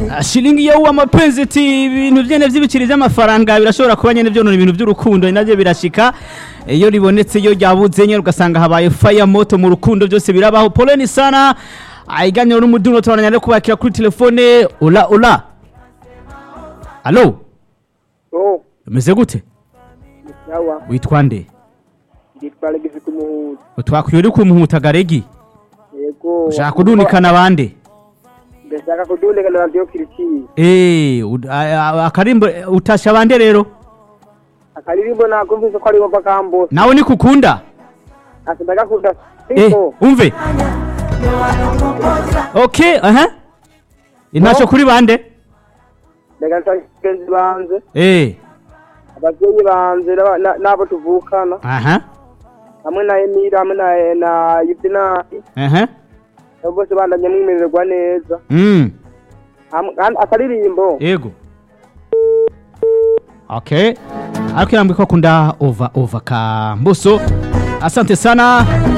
Ah, shilingi yo amapenzi ati ibintu vyene vy'ibiciri vy'amafaranga birashobora kuba nyene vyonona ibintu vy'urukundo navyo birashika iyo ribonetse iyo ryabuze nyene ugasanga habaye fire moto mu rukundo byose birabaho poleni sana aiganiro n'umuduno turabandanya rero kubakira kuri telefone ula ula alo Oh, umeze gute sawa. witwa nde Nditwa Alex Kumuhuza. twakwiye uri kumuhuta garegi Yego. ushaka kudunikana bande Ndashaka kudunika na radio Kiriki. Eh, ud- a- a- akarimbo eh, utasha bande rero Akaririmbo nakumvise ko ari wova kambo. nawe nikukunda Ati ndagakunda. Eh, Siko. umve okay aha intasho kuri bande Ndega nsangenzi banze. eh Abavyeyi banze n'aba- na- n'abo tuvukana. aha Hamwe na Emira hamwe na na Yudina. aha Abo bose bandanye mwimererwa neza. mm Hamwe- kandi Akaririmbo. yego okay ariko yambiko kunda over over ka mbuso asante sana